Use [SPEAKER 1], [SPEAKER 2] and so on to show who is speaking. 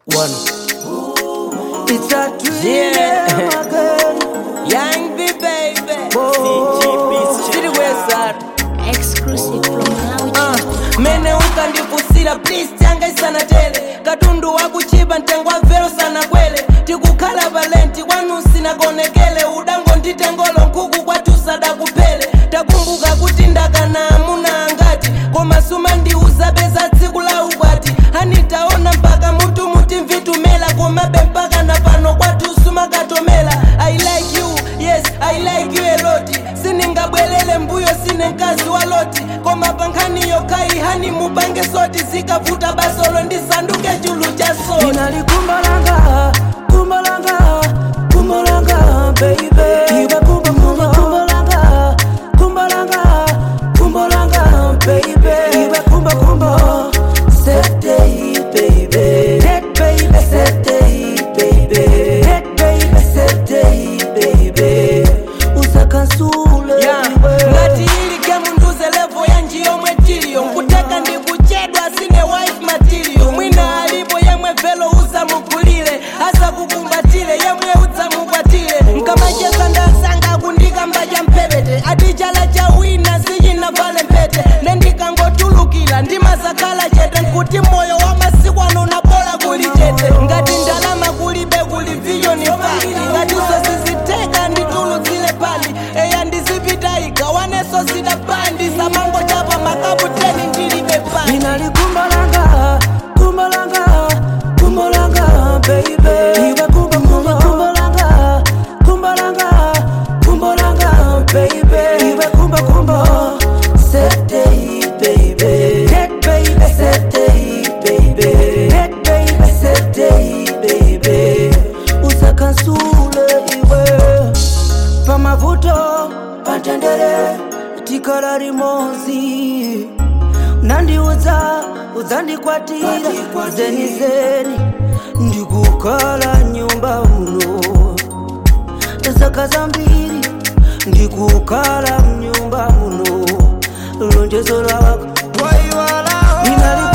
[SPEAKER 1] One. It's a dream
[SPEAKER 2] Yeah.
[SPEAKER 1] again.
[SPEAKER 2] Young B baby.
[SPEAKER 1] Oh.
[SPEAKER 2] City West Side.
[SPEAKER 3] exclusive from Malawi
[SPEAKER 2] Uh, mene ukandikusira please tiangaisana tele katundu wakuchipa mtengo wa vero sana kwele tikukhala valenti kwanu sinakonekele udango nditengolo nkhuku kwatusada kupele takumbuka kuti ndakana amuna angati koma suma ndiuza beza tsiku la ukwati hanitaona mpaka mutu muti mvitumela komabe mpaka na pano kwatu sumakatomela i like you yes i like you a lot siningabwelele mbuyo sine mkazi wa loti koma pankhani yokai hani mupange soti zikavuta basolo ndisanduke chulu cha soti
[SPEAKER 1] Ninalikumbalanga, kumbalanga, kumbalanga, baby. Iwe kumba, kumba, kumbalanga, kumbalanga, kumbalanga, baby. Iwe kumba, kumba. Saturday, baby. That baby, Saturday, baby. That baby, Saturday, baby. Usakansule,
[SPEAKER 2] Yeah,
[SPEAKER 1] iwe.
[SPEAKER 2] ngati ili gemu nduze levo ya njiyomwe tiliyo nkuteka ndi kuchedwa sine wife material mwina alipo yemwe velo usamugulire asa kukumbatire yemwe udzamukwatire nkamacheza ndasanga kundikamba cha mpepete ati chala cha wina sichinavale mpete nendikangotulukira ndimasakhala chete nkuti moyo wa masiku ano unabola kuli chete ngati ndalama kulibe kuli viyoni fali ngati sosiziteka nditulutsile pali eya ndizipita igawaneso zidapandi samango chapa makaputeni ndilibe pali
[SPEAKER 1] Ninalikumbalanga, kumbalanga, kumbalanga, baby. Iwe kumba, kumba, kumbalanga, kumbalanga, kumbalanga, baby. Iwe kumba, kumba. Saturday, baby. That baby, Saturday, baby. That baby, Saturday, baby. Usakansule iwe pamavuto patendere tikala limodzi nandiudza udzandikwatira zeni zeni ndikukhala nyumba muno zaka zambiri ndikukhala mnyumba muno lonjezo lako ninali